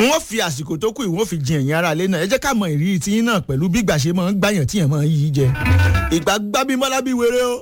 wọ́n fi àsìkò tó kù ìwọ́n fi jin ẹ̀yìn ara ilé náà ẹ jẹ́ ká mọ ìrírí tí yín náà pẹ̀lú bí ìgbà ṣe máa ń gbàyàn tí yẹn máa ń yí jẹ ìgbà gbábímọ́lá bí wéré o.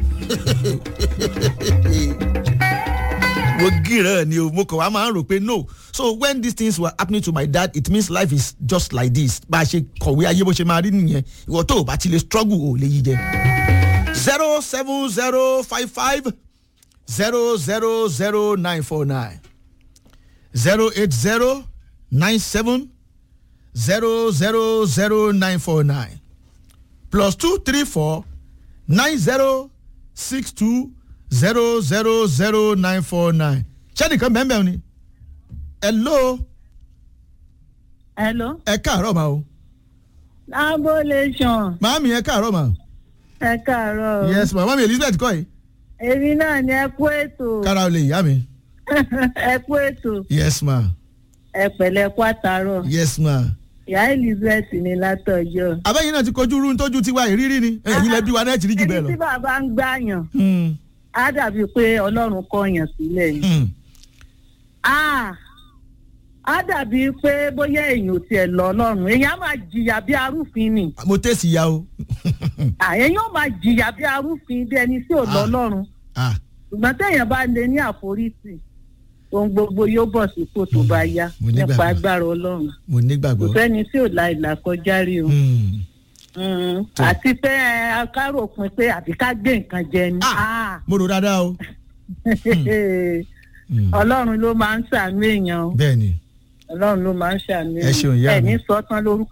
mo gíràn ni o mo kàn wá máa ń rò pé no so when these things were happening to my dad it means life is just like this bá a ṣe kọ̀wé ayé bó ṣe máa rí nìyẹn ìwọ tó o bá ti lè struggle o lè yí jẹ. zero seven zero five five zero zero zero nine four nine zero eight zero nine seven zero zero zero nine four nine plus two three four nine zero six two zero zero zero nine four nine ṣẹ́nìkan bẹ́ẹ̀ ni hello hello. ẹ káàárọ̀ ma o abólation màámi ẹ káàárọ̀ ma ẹ káàárọ̀. yes ma màámi elizabeth kọ́ yìí èmi náà ni ẹ kú ètò kára o lè yá mi ẹ kú ètò yes ma ẹ pẹ̀lẹ́ kú àtàrọ̀ yes ma ìyá elizabeth ní látọjọ́. abẹ́yìn náà ti kojú irú tójú tiwa ìrírí ni ẹ̀yin lẹ́bí wa náà ti rí jù bẹ́ẹ̀ ẹni lọ. tí bàbá ń gbàyàn Hmm, á dàbí pé ọlọ́run kọyàn sílẹ̀ ni. hmm. Ah, á dàbí pé bóyá èèyàn ò tiẹ̀ lọ ọlọ́run èèyàn á máa jìyà bí arúfin ni mo tẹ̀sí ya o. Ah, èèyàn ó máa jìyà bí arúfin bí ẹni tí ò lọ Ah. ọlọ́run ah ṣùgbọ́n téèyàn bá lè ní àforítì ohun gbogbo yóò bọ̀ sípò tó bá yá Mo nígbàgbọ́. nípa agbára ọlọ́run mo kò nígbàgbọ́. sẹ́ni tí ò la ìlà kọjá rí o Hmm. Mm, Tó. àti pé ẹ, akárò pin pé àbí ká gbé nǹkan jẹ ni Ah. mo rò dáadáa o. Hmm. ọlọ́run ló máa ń ṣàánú èèyàn o bẹ́ẹ̀ ni ọlọ́run ló máa ń ṣàánú Ẹ ṣeun, ìyá ẹ̀ mi. ní sọ́tán lórúkọ